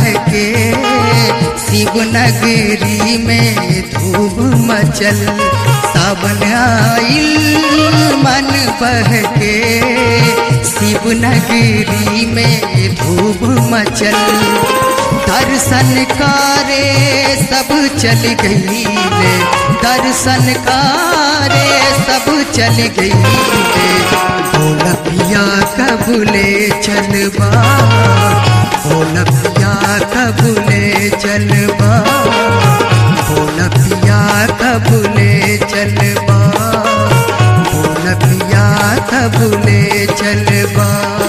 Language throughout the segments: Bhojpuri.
के शिव नगरी में धूम मचल सावन आइल मन बह के शिव नगरी में धूम मचल दर्शन करे सब चल गई रे दर्शन करे सब चल गई रे भोलपिया कबूले चलबा भोलपिया कबूले चलबा भोलपिया कबूले चलबा भोलपिया कबूले चलबा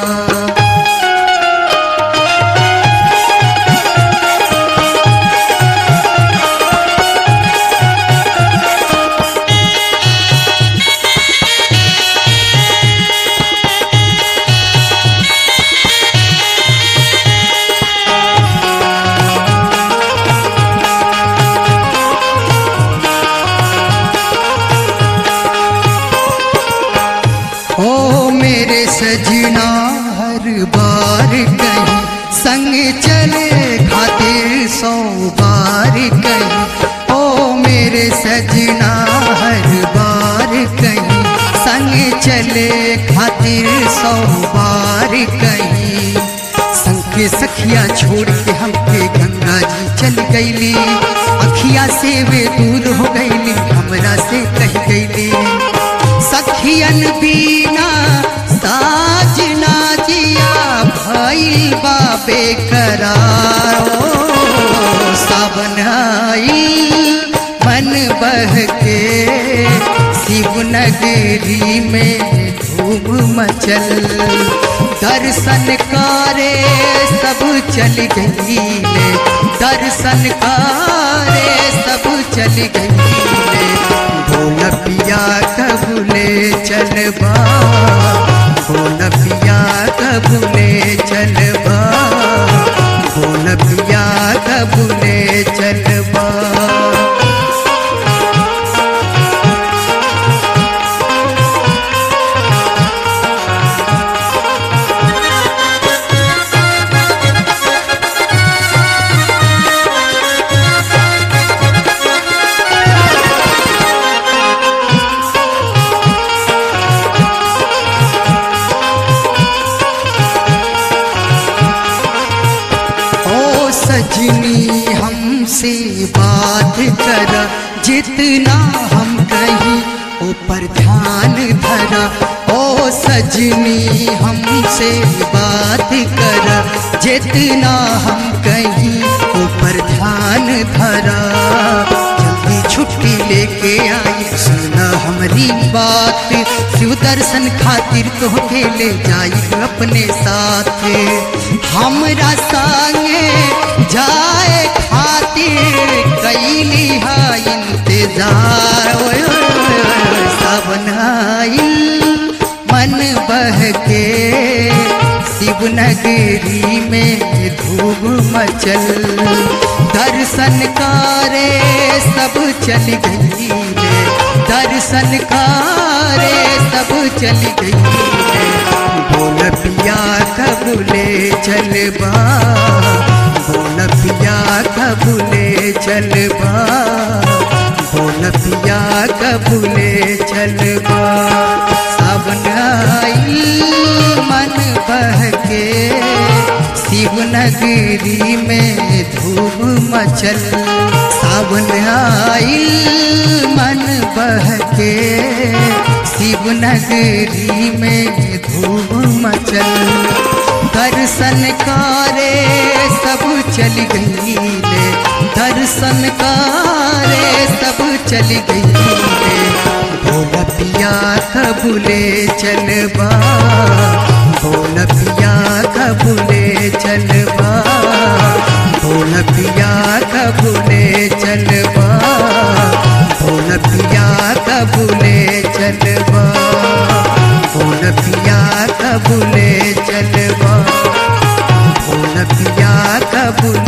ओ मेरे सजना हर बार कहीं संग चले खातिर सौ बार कहीं ओ मेरे सजना हर बार कहीं संग चले खातिर सौ बार कहीं संग के सखिया छोड़ के हमके गंगा जी चल गईली अखिया से वे दूर हो गईली हमरा से कह गईली सखियन बीना साजना जिया भइल बाबे करारो सावन आइल मन बह के शिव नगरी में धूम मचल दर्शन करे सब चल गई ले दर्शन करे सब चल गई ले भोलपिया कबूले चलबा भोलपिया कबूले चलबा भोलपिया कबूले चलबा ओ सजनी हमसे बात कर जितना हम कहीं ऊपर ध्यान धरा ओ सजनी हमसे बात कर जितना हम कहीं ऊपर ध्यान धरा जल्दी छुट्टी लेके आई सुना हमारी बात शिव दर्शन खातिर तोहके ले जाई अपने साथ हमरा संगे जाए खातिर कैली हा इंतजार ओए ओए ओए, सावन आइल मन बह के शिव नगरी में धूम मचल दर्शन करे सब चल गई रे दर्शन करे सब चल गई रे बोल पिया कबूले चलबा बोल पिया कबूले चलबा बोल पिया कबूले चलबा सावन आइल मन बह के शिव नगरी में धूम मचल सावन आइल मन बह के शिव नगरी में धूम मचल दर्शन करे सब चल गई ले दर्शन करे सब चल गई ले भोला पिया कबूले चलबा भोला पिया कबूले चलबा भोला पिया कबूले चलबा भोला पिया कबूले चलबा भोला पिया कबूले चलबा भोला पिया कबूले